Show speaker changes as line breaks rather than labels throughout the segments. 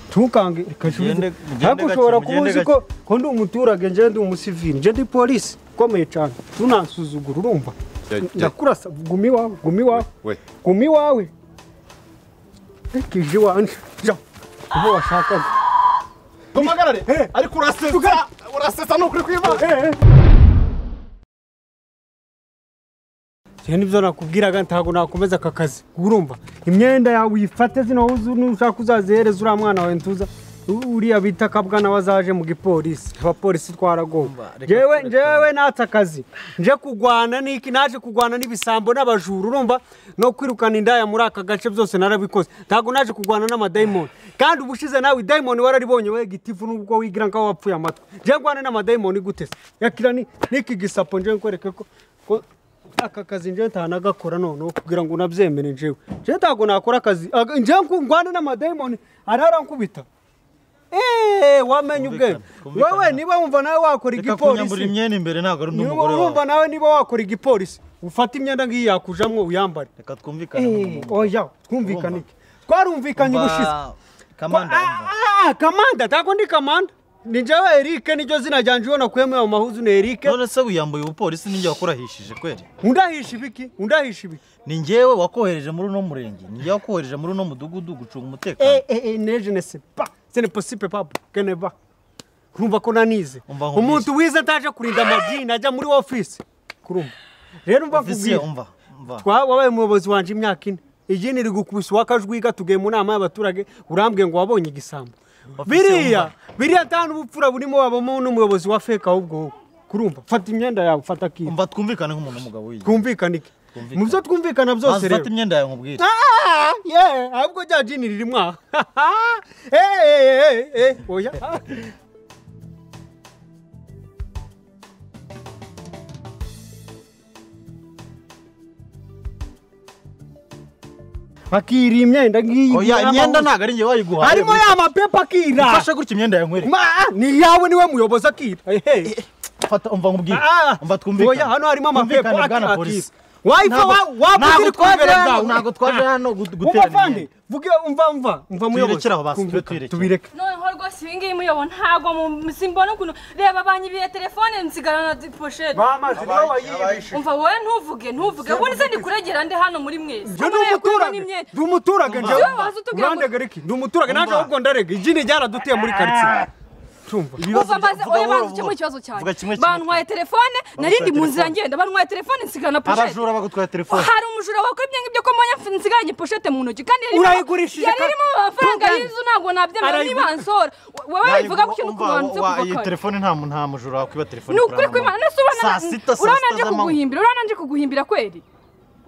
ntukange reka nsubize.
Ugende- ugende
ariko
gake,
ushobora kuba
ugende
uzi
gake.
ko ko ndi umuturage nje ndi umusivili nje ndi polisi ukomeye cyane tunansuzugura urumva
Jya- jya-
ndakurasa guma iwawe guma iwawe
we
guma iwawe reka ije iwanjye jya aho washakaga
tumagarare
Eh.
ariko urasetsa urasetsa nukuri kwivanga
Njye nibyo nakubwiraga ntabwo nakomeza aka kazi urumva imyenda yawe uyifate zino wuzu nushaka uzazihereza uriya mwana wawe ntuza U- uriya bita kabwana wazaje mu gipolisi abapolisi twaragowe
Umva, reka-
njyewe
reka-
njyewe natse akazi nje kugwana n'iki naje kugwana n'ibisambo n'abajura urumva no kwirukana indaya muri aka gace byose narabikoze ntabwo naje kugwana n'amadayimoni kandi ubushize nawe idayimoni wararibonye we gitifu nubwo wigira nkaho wapfuye amatwi nje ngwane n'amadayimoni gute se yakira ni- n'iki gisapo nje nkwereke ko ko aka kazi nje ntanagakora noneho kugira ngo unabyemere njewe nje ntabwo nakora akazi aga- nje ngo ngwane n'amadayimoni ararankubita eee wamenye ubwenge
kumvikana.
wewe niba wumva nawe wakora
reka
igipolisi
kunyambura imyenda imbere ntabwo ari undi
niba
mugore wawe
urumva nawe niba wakora igipolisi ufata imyenda nk'iyi yakujamwo uyambare
reka twumvikane mu
Eh,
muntu.
oya twumvikane iki twarumvikanye
Umva,
ubushize
kamanda umva.
Ah, ah, kamanda ntabwo ndi kamanda ni njyewe eric niryo zina ryanjye ubona kuyemo ayo mahuzu ni eric
none se wiyambuye ubupolisi ninjye wakurahishije kweri
undahisha ibiki undahisha ibiki
ni njyewe wakohereje muri uno murenge ni njyewe wakohereje muri uno mudugudu gucunga umutekano
Eh, eh, eh, ne je ne sais pas ce n'est possible papa que ne va nkumva ko nanize
Umva nkubwire.
umuntu wize ataje kurinda amadini ajya muri ofisi kurumva rero umva
ofisiye
nkubwire
umva umva
Twa- wabaye umuyobozi wanjye imyaka ine iyi ni rigukubise uwakajwiga tugiye mu nama y'abaturage urambwiye ngo wabonye igisambo
Ofisiye
biriya
wumva.
biriya nta n'ubupfura burimo wabamo n'umuyobozi wa feka ahubwo wowe kurumva fata imyenda yawe fata akiba
umva twumvikane nk'umuntu w'umugabo wigihe
twumvikane iki
Twumvikane.
mu byo twumvikana byose
maze
rero
ufate imyenda yawe nkubwire
Ah, yeah, ahubwo rya jini ririmo aha Eh, eh, eh, eh, oya akira imyenda ngiyi
oya
y'amahuzu.
imyenda ntabwo ari njye wayiguhaye
harimo ya mapepa akira
fashe gutya imyenda yawe nkwereke
Ma, ni yawe niwe muyobozi akira Ehe.
fata umva nkubwire
Ah,
umva twumvikane
oya hano harimo amapepa
Twumvikane,
akira
bwana
akira
polisi.
wayifa
Ntabwo- ntabwo
wavugira
twaje
twumvira
hano
bwawe
ntabwo twaje hano gu-
umva
gutera
vandi
imyenda
vuge umva umva umva muyobozi
Tubirekere aho basi,
Twumvikane,
tubireke.
tubireke
noneho rwose ibi ngibi muyobo ntabwo mu- simbona ukuntu reba banyibiriye telefone nsigarana na poshete
bamaze nibo bayiyibishe
umva wowe ntuvuge ntuvuge wowe ndetse ndikuregera ndi hano muri mwese
njye ndi umuturage ndi umuturage njye
Iyo waza utubwira ngo-
urandega riki ndi umuturage
Umva.
naje ahubwo ndarega igini ryaradutuye muri karitsiye tumva
Ibibazo
kuva maze
bya- vuga
oya
buhoro,
banza ukemure
buhoro.
ikibazo cyanjye
Vuga kimwe kimwe.
bantwaye telefone nari ndi mu nzira
telefone.
ngenda bantwaye telefone nsigarana na poshete
abajura bagutwaye telefone
hari umujura wakora ibyo ngibyo ko mbonye mf- nsigaranye poshete mu ntoki kandi yari irimo-
Urayigurishije
yari
ka-
irimo amafaranga
Tungane.
y'inzu ntabwo nabyemera niba
Arayigu-
ansora wowe wivuga ku kintu
Umva,
kubanza
wa-
kuva
iyi
kare
telefone nta muntu nta mujura wakwiba telefone
ni ukuri kw'imana nese
saa sita
ubona
saa
urabona
sita
nje
z'amanywa
kuguhimbira urabona nje kuguhimbira kweri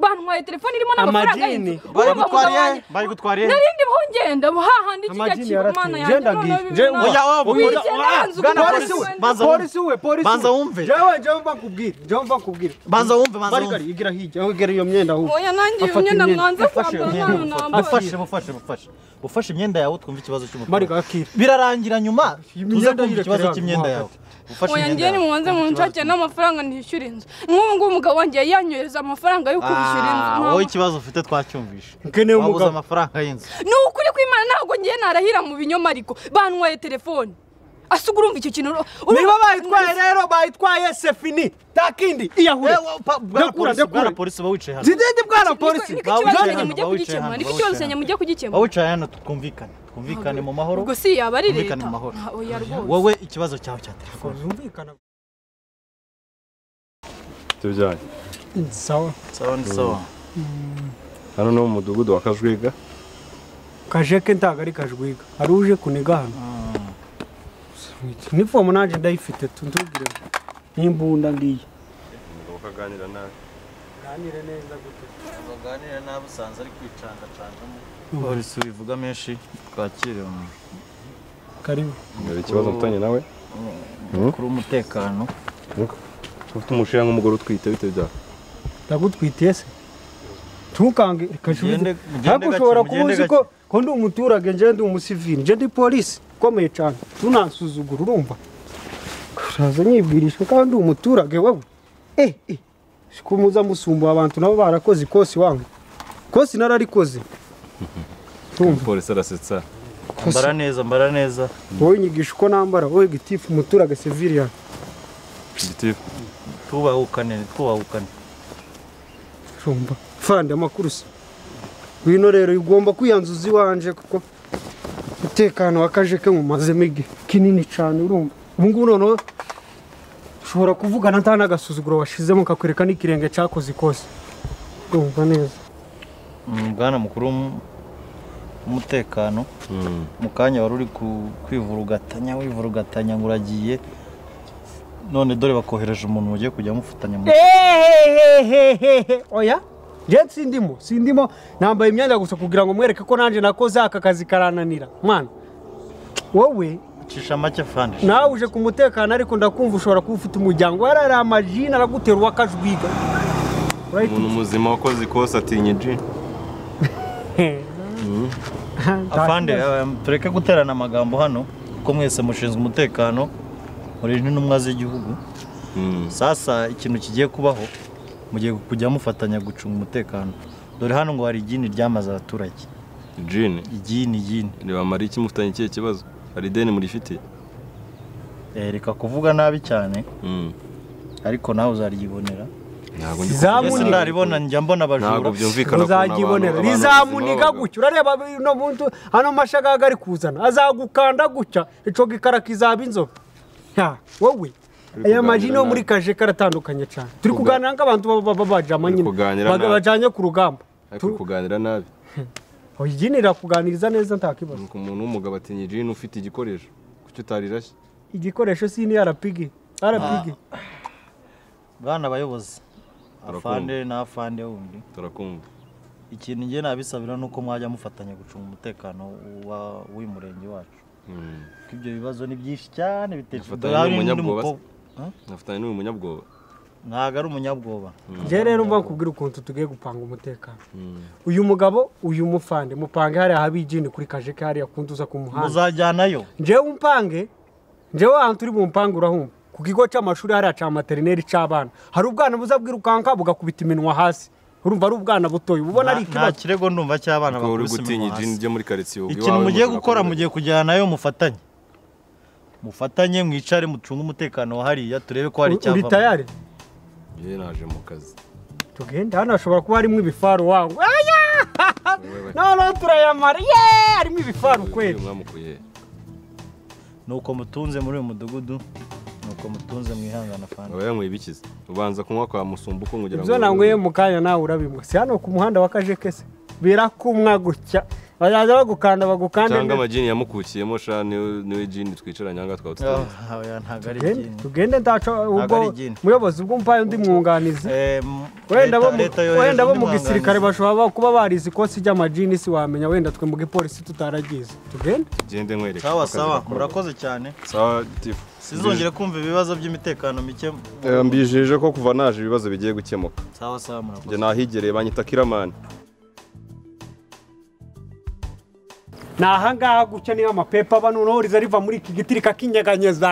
bantwaye telefone irimo n'amafaranga
Amajini.
y'inzu
Bari
Urumva
gutwara
umugabo
he?
wanjye-
Bari gutwara he?
narindi hongenda hahandi kijya
Amajini
kiba
yarateye.
mana
Nje
yanjye
ndagiye.
noneho
Nje
bibiri na-
oya,
oya,
Wigendera
oya,
nzi
Bwana
ukuntu
polisi we
polisi,
wenda.
banza
polisi we polisi
Banza wumve.
jewe jewe mva nkubwire jewe mva nkubwire
Banza wumve, banza
Bari
wumve.
gari, igira hirya aho igera iyo myenda ahubwo
oya nanjye iyo
Afata
myenda
imyenda.
mwanza
Afashe iyo
kwambara
myenda.
nawe
ufashe
nambara
ufashe ufashe ufashe imyenda yawe twumve ikibazo
Bari gari,
cy'umuturage
akira.
birarangira nyuma tuze
imyenda
kumva ikibazo
yirekera
cy'imyenda yawe
hagati.
ufashe
oya
imyenda
ngewe
yawe
nimubanze munshakire n'amafaranga nishyura inzu nk'ubu ngubu umugabo wanjye yanyohereza amafaranga yo kubishyura inzu
Ah,
mama.
wowe ikibazo ufite twacyumvishe
Nkeneye
Wabuze
umugabo.
amafaranga y'inzu
ni ukuri kw'imana ntabwo ngewe narahira mu binyoma ariko bantwaye telefone asubwa urumva icyo kintu ro-
niba
urumva-
bayitwaye rero bayitwaye sefini nta kindi iyahure
Ewa, pa- bwana
Ndakura,
polisi, bwana
ndakura.
polisi uba wicaye hano
zidende bwana polisi
Niko
Bawicaye
ikibazo
hano,
nyine mujye
bawicaye
kugikemura
hano,
niko
bawicaye
ikibazo
hano.
nyine mujye
Wowe
kugikemura
wicaye hano twumvikane twumvikane mu mahoro
ubwo si yaba ari leta
twumvikane mu mahoro
Ah, oya rwose
wowe ikibazo cyawe cya telefone
zumvikana
tubijyanye
sawa
sawa ni sawa
hano ni mu mudugudu wa kajwiga
kajeke ntabwo ari kajwiga hari uje kuniga hano nifomu nanjye ndayifite ntubwire n'imbunda ngiyi
ukaganira nawe
ganire neza gute
baganira nabi usanze ari kwicangacangamo polisi bivuga menshi twakire umuntu
karibu
hari ikibazo mfitanye nawe
kuri umutekano
ufite umushinga nk'umugore utwite bitewe byawe
ndagutwitiye se ntukange reka nsubize
Mugende- mugende
ariko
gake,
ushobora kuba
mugende
uzi ko ko ndi umuturage nje ndi umusivili nje ndi polisi ukomeye cyane tunansuzugura urumva uraza nyibwirisha kandi ndi umuturage wowe eh eh sikuza musumbuye abantu nabo barakoze ikosi wangu ikosi nararikoze tumva
polisi arasetsa
mbara neza mbara neza
wowe nyigisha uko nambara wowe gitifu umuturage seviriya
igitifu
twubahukane twubahukane
rumba fandi amakuru se wino rero ugomba kwiyanzuza iwanje kuko umutekano w'akaje ke mumazemo igihe kinini cyane urumva ubu ngubu noneho ushobora kuvugana nta n'agasuzuguro washizemo kakwereka n'ikirenge cyakoze kose urumva neza
Mm, bwana mukuru w'um- w'umutekano mu kanya wari uri ku- kwivurugatanya wivurugatanya ngo uragiye none dore bakohereje umuntu mugiye kujya mufatanya mu
Ehehehehehe. oya nje sindimo sindimo nambaye imyenda gusa kugira ngo mwereke ko nanjye nakoze aka kazi karananira mwana wowe
cisha make fandi
nawe uje ku mutekano ariko ndakumva ushobora kuba ufite umuryango warari amajini aragutera uwakajwiga
umuntu muzima wakoze ikosa atinya ji
afande eh, tureke guterana amagambo hano kuko mwese mushinzwe umutekano muri n'intumwa z'igihugu sasa ikintu kigiye kubaho mugiye kujya mufatanya gucunga umutekano dore hano ngo hari igini ryamaze abaturage
jini
igini igini
ntibamara iki mufitanye ikihe kibazo hari ideni murifitiye
Eh, reka kuvuga nabi cyane
Mm.
ariko nawe uzaryibonera
ntabwo ndi
Zamu-
mbese
Munini.
ndaribona njya mbona
ntabwo
abajura
byumvikana ukuntu abantu-
uzagibonera
abantu
rizamuniga
bazima
gutya urareba no muntu hano mashagaga ari kuzana azagukanda gutya ico gikara kizaba inzobe Ya, wowe aya
kuganira
majini yo muri
nawe.
kaje karatandukanye cyane turi
Kuga-
kuganira nk'abantu baba- baba bajama
Turi
nyine
kuganira
baga-
nawe.
bajanye ku rugamba
ariko kuganira nabi
ijini irakuganiriza neza nta kibazo
nuko umuntu w'umugabo atinya jini ufite igikoresho kuki utarirashye
igikoresho si ni arapigi arapigi
bwana abayobozi
Turakumva.
afande n'afande wundi
turakumva
ikintu njye nabisabira ni uko mwajya mufatanya gucunga umutekano wa- w'uyu murenge wacu
Mm.
kuko ibyo bibazo ni byinshi cyane bitesha
Afatanya n'umunyabwoba se? nafatanya n'uyu munyabwoba
ntabwo ari umunyabwoba
njye rero mba nkubwira ukuntu tugiye gupanga umutekano
Mm.
uyu mugabo uyu mufande mupange hariya haba ijini kuri kaje ke hariya kunduza ku muhanda
muzajyanayo
njyewe umpange njyewe ahantu turi bumpange urahumva ku kigo cy'amashuri hariya cya materineri cy'abana hari ubwana buza bwirukanka bugakubita iminwa hasi urumva ari ubwana butoya ubona ari
Nta- nta
ikibazo
kirego ndumva cy'abana
Kuko uri
bakubise
gutinya
iminwa hasi.
jini ryo muri karitsiye ubu
ikintu
iwawe
mugiye
mushobora
gukora
kubireka.
mugiye kujyana nayo mufatanye mufatanye mwicare mucunge umutekano wa hariya turebe ko hari
uri
icyavamo
tayari
Njye naje mu kazi
tugenda hano hashobora kuba harimo ibifaru wawe aya
Wowe-
noneho turayamara yeee harimo ibifaru kweli
uyu mwamukuye he?
nuko mutunze muri uyu mudugudu nuko mutunze mwihangana fana
aba yanyweye ibikiza ubanza kunywa kwa musumbuko kugira
ibyo nanyweye mu kanya nawe urabimwa si hano ku muhanda wa kajekese birakumwa gutya bazaza bagukanda bagukande
cyangwa
neza.
amajini yamukukiyemo sha niwe niwe jini twicaranye ahangaha twaba tutazi
ntabwo ari
Tugende-
ikintu
tugende ndaca ubwo
ari igini.
muyobozi ubwo mpaye undi mwunganizi
Eh, m-
wenda bo
leta-
mu-
leta yohereza
wenda bo
undi
mu
mwunganizi.
gisirikare bashobora kuba barize ikosi ry'amajini si wamenya wenda twe mu gipolisi tutaragize tugende
tugende nkwereke
sawa
uko akazi
sawa
gakorwa.
murakoze cyane
sawa tifu
sizongere kumva ibibazo by'imitekano mike
Eh, mbijeje ko kuva naje ibibazo bigiye gukemuka
sawa sawa murakoze
njye nahigereye banyita kiramani
ni ahangaha gutya niyo amapepa aba noneho riza riva muri iki giti rikakinyeganyeza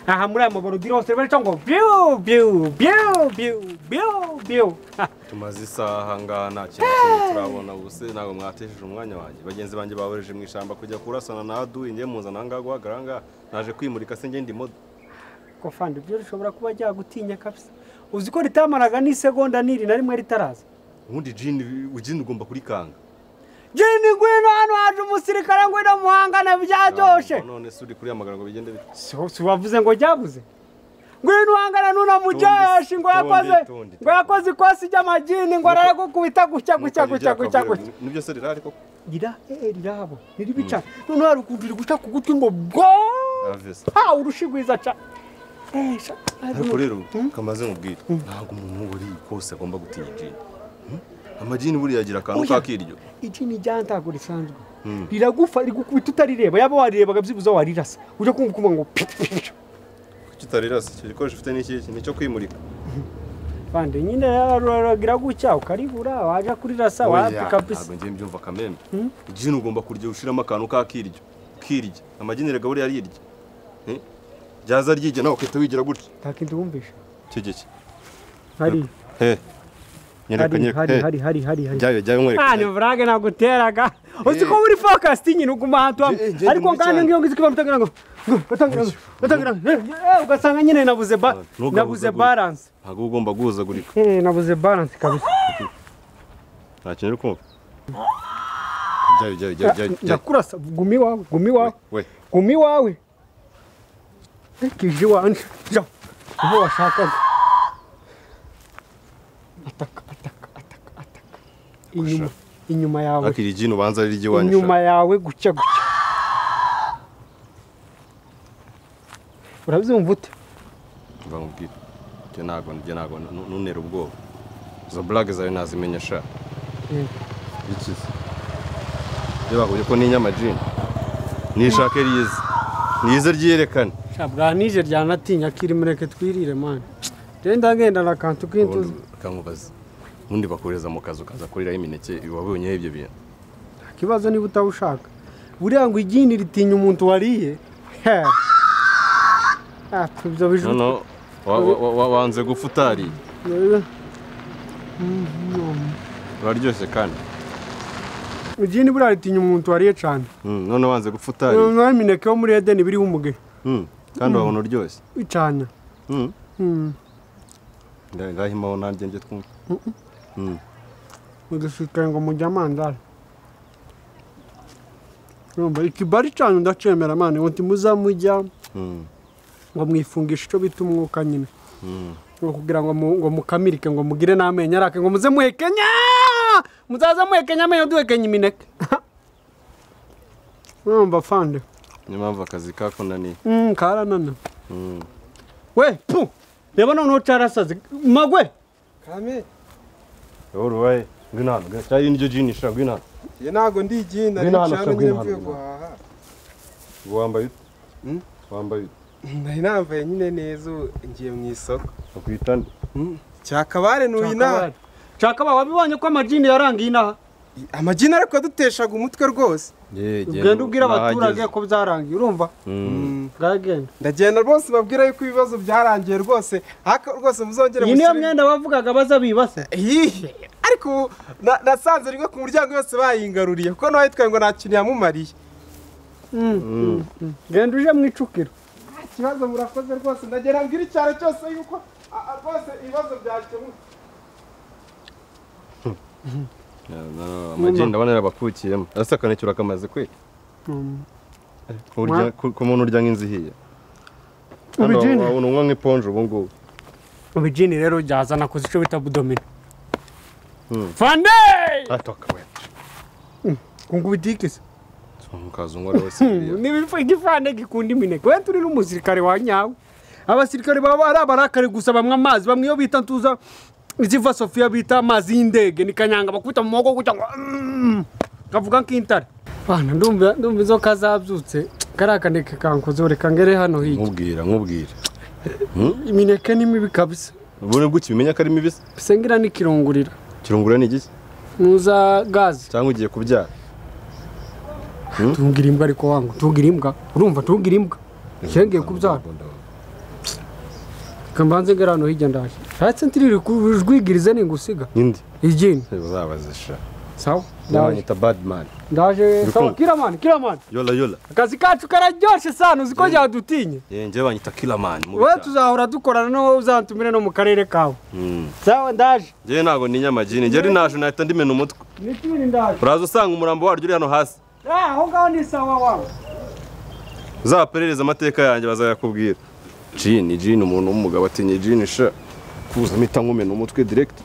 aha muri aya maborudire hose bari cyangwa biu biu biu biu biu biu Ha.
tumaze isaha ahangaha nta kintu kimwe turabona ubuse ntabwo mwatesheje umwanya wanjye bagenzi banjye bahoreje mu ishyamba kujya kurasana na aduyi njye muzana ahangaha guhagarara ahangaha naje kwimurika se njye ndi modo
ko fandi ibyo rishobora kuba ryagutinya kabisa uzi ko ritamaraga n'isegonda n'iri na rimwe ritaraza
ubundi jini jini ugomba kurikanga
jini ngwino hano haje umusirikare ngwino muhangane byaryoshe
none se uri kuri amagambo bigende bite
Si si wavuze ngo jyabuze ngwino uhangana nuna mujeshi ngo
Tundi,
yakoze
tundi, tundi.
ngo yakoze ikosi ry'amagini ngo araragukubita gutya gutya gutya gutya gutya
nibyo se rirari koko
rira eh, rirabo niribi cane noneho hari ukuntu riri guca ku gutwi ngo bwo
aravesa
ha urushigwiza cane Eh, sha-
ariko rero kamaze nkubwira ntabwo umuntu uri kose agomba gutinya jini Hmm? amajini buriya agira akantu
Oya.
kakiryo
ijini rya ntago risanzwe
Mm.
riragufa rigukubita utarireba yaba warirebaga byibuze warirasa uje kumva ukuvuga ngo pi pi pi.
kitarirasa icyo gikoresho ufite ni iki nicyo kwimurika
Bande nyine riragira gutya ukaribura waja kurirasa wapi kabisa
ntabwo ngiye mbyumva kamembe jini ugomba kurya ushiramo akantu kakiryo kirya amajini rega buriya arirya Eh? ryaza ryirya nawe ukahita wigira gutya
ntakindi wumvisha
icyo giki
hari
he nyereka nyereka
hari
eh,
hari hari hari hari
jyayo jyayo mwereka
Ani
jyayo.
vrage naguteraga uzi ko uri focused nyine uguma ahantu hamwe
Je- je ndi
ariko
mubi
kandi
cyane.
ngiyo ngizi kiba mutangira ngo ngo, batangira ngo batangira ngo, eh, eh, ugasanga nyine nabuze ba
Ntugahuzagure.
nabuze balance
ntabwo uba ugomba guhuzagurika
eh nabuze balance kabisa
nta kintu uri kumva jyayo jyayo jyayo jyayo jyayo
ndakurasa gumi wawe gumi wawe
we
gumi wawe kije wanje ja aho washakaga ataka ataka ataka ataka inyuma inyuma yawe
akiri jini ubanza ari iry'iwanyu
inyuma yawe gutya gutya urabyumva ute
shaka. mva nkubwire jye ntabwo jye ntabwo nu- nuntere ubwoba izo burage zawe nazimenya sha bikize iyo bahuye ko n'inyama jini nishaka riyize niyize ryiyerekane
bwa nije ryanatinya kiri mureke twirire mani genda ngenda na kantu k'intuzi
kankubaza ubundi bakohereza mu kazi ukaza kuriraho imineke wabonyeho ibyo bintu
nta kibazo niba utawushaka buriya ngo igini ritinya umuntu wariye he Ah, ibyo bijuru
noneho wa- wa- wa- wa- wanze gupfa utariye uraryoshye kandi
igini buriya ritinya umuntu wariye cyane
Mm, noneho wanze gupfa utariye
noneho imineke yo muri edeni biriho umuge
Mm, kandi wabona uryoshye
bicanya
Mm.
Mm.
Nda- ndahimaho nanjye njye twumva
mudushikare ngo mujye amandara urumva ikibari cyane ndacemera mani ngo ntimuza mujya
Mm.
ngo mwifungishe icyo bita umwuka nyine ngo kugira ngo mu- ngo mukamirike ngo mugire n'amenyo arake ngo muze muhekenya muzaze muhekenya amenyo duhekenya imineke urumva fande
niyo mpamvu akazi kakunaniye
Mm, karanana we pu reba noneho cyarasaze magwe
kame
wowe urubaye ngwino hano ngwino cyari n'iryo jini shira ngwino hano
ye ntago ndi igina
Ngwino hano,
nicano
shaka,
nyine
ngwino
mvuye
hano,
guhaha
ubu wambaye ute
Mm.
wambaye ute
nari nambaye nyine neza ubu ngiye mu isoko
bakwita nde
cyakabare nuyu inaha
cyakaba wabibonye ko amajini yarangiye inaha
amagina ariko yaduteshaga umutwe rwose
ugenda ubwira abaturage ko byarangiye urumva bwagenda
ndagenda rwose babwira yuko ibibazo byarangiye rwose ariko rwose muzongere
iyi niyo
mushyire-
myenda bavugaga baza bibase
Ihihe. ariko ubu na- nasanze rimwe ku muryango yose bayingaruriye kuko nawe yitwaye ngo nta kintu yamumariye
genda uje mu icukiro
nta kibazo murakoze rwose ndagenda mbwira icyaro cyose yuko a- a- rwose ibibazo byakemuka
amagi ndabona yarabakukiyemo ese akanekera akamaze kwe Urya- ku ku muntu urya nk'inzu ihiye Hano
Ubijini?
wabona unywa nk'iponje ubu ngubu
ubijini rero byazana koze icyo bita budomino fande
atoka we
kunga ubitikise
mukazungu ari wese biriya.
igifande gikunda imineke we turi n'umusirikare wa nyawe abasirikare baba ari abarakare gusa bamwe amazi bamwe iyo bita ntuza iziva sofiya bita amazi y'indege ni kanyanga bakubita mu maboko gutya ngo "Mm." kavuga nk'intare bana ndumva ndumva izo kazabyutse kariya kaneke kankoze reka ngere hano hirya
nkubwira nkubwira
imineke ni mibi kabisa
ubone gutya ubimenya ko ari mibi se
bisengira n'ikirungurira
kirungura ni igiki
ntuza gaze
cyangwa ugiye kubyara
tungira imbwa ariko wangu tungira imbwa urumva tungira imbwa cyengeye kubyara kambanze ngera hano hirya ndaje ntatse ntiriri kujwigirize ningusiga
indi
igini
uzabazisha
sawa ndaje
nyabanyita badimani
ndaje sawa kiramani kiramani
yola yola
akazi kacu kararyoshe sana uzi ko ryadutinye
njyewe banyita kiramani mubi
wowe
cyane.
tuzahora dukorana n'uwo uzantumire no mu karere kawe
Mm.
sawa ndaje
njyewe ntabwo ni inyamagini njyewe ari naje nahita ndimena umutwe
nitibiri ndaje
uraza usanga umurambo waryo uri hano hasi
Ah, aho ngaho ni sawa wawe
uzaperereze amateka yanjye bazayakubwira jini jini umuntu w'umugabo atinya jini sha kuza mpita nkumena umutwe direkiti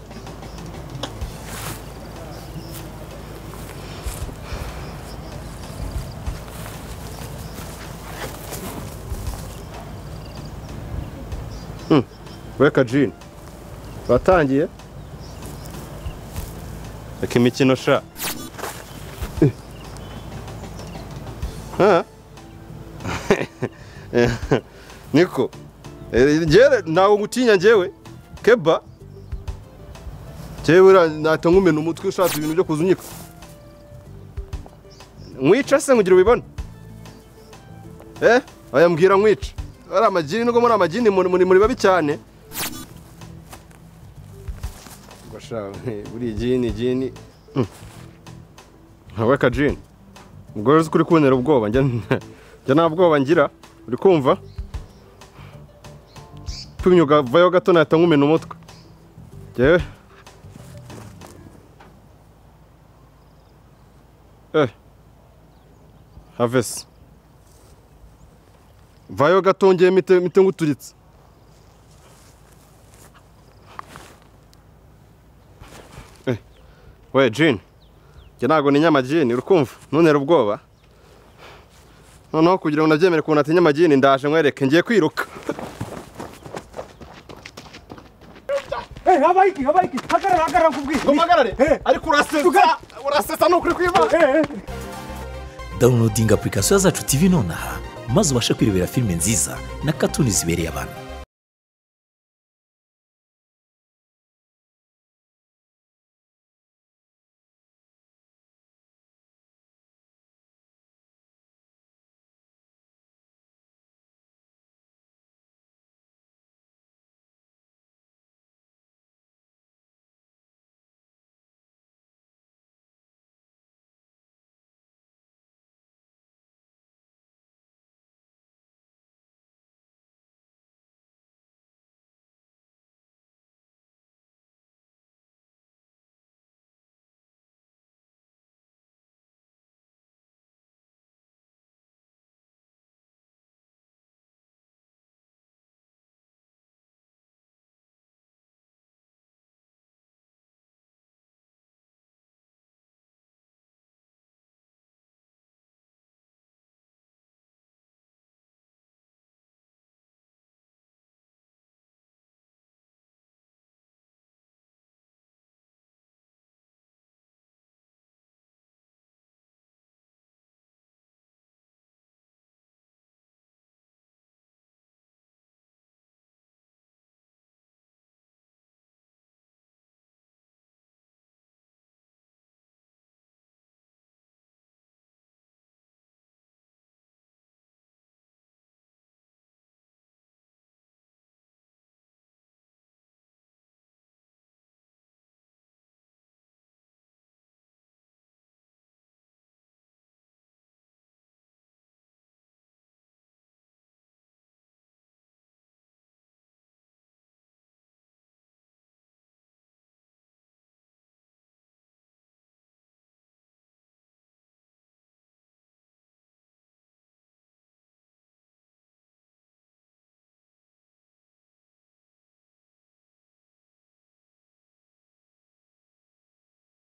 weka jini batangiye reka imikino sha Eh. Ha? niko njyewe ntabwo ngutinya njyewe keba njyewe uriya nahita nkumena umutwe ushatse ibintu byo kuza unyika nkwica se nkugira ubibone eh aya mbwira nkwica ari amagini nubwo muri amagini muri muri muri babi cyane sha buriya jini jini ntawe akajini ubwo uzi ko uri kubonera ubwoba njya njya nta bwoba ngira uri kumva tumyuga vayo gato nahita nkumena umutwe njyewe eh havesi vayo gato ngeye mite mite nguturitse Eh, we jini njye ntabwo ni nyamagini urikumva ntuntere ubwoba noneho kugira ngo nabyemere ukuntu ati nyamagini ndaje nkwereke ngiye kwiruka
habaho iki habaho iki hagarara hagarara nkubwire
umpagarare ariko urasetsa urasetsa ni ukuri kwibana
dawunilodinga apurikasiyo zacu TV nonaha maze ubashe kwirebera filime nziza na katuni zibereye abantu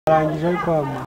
arangije ariko ama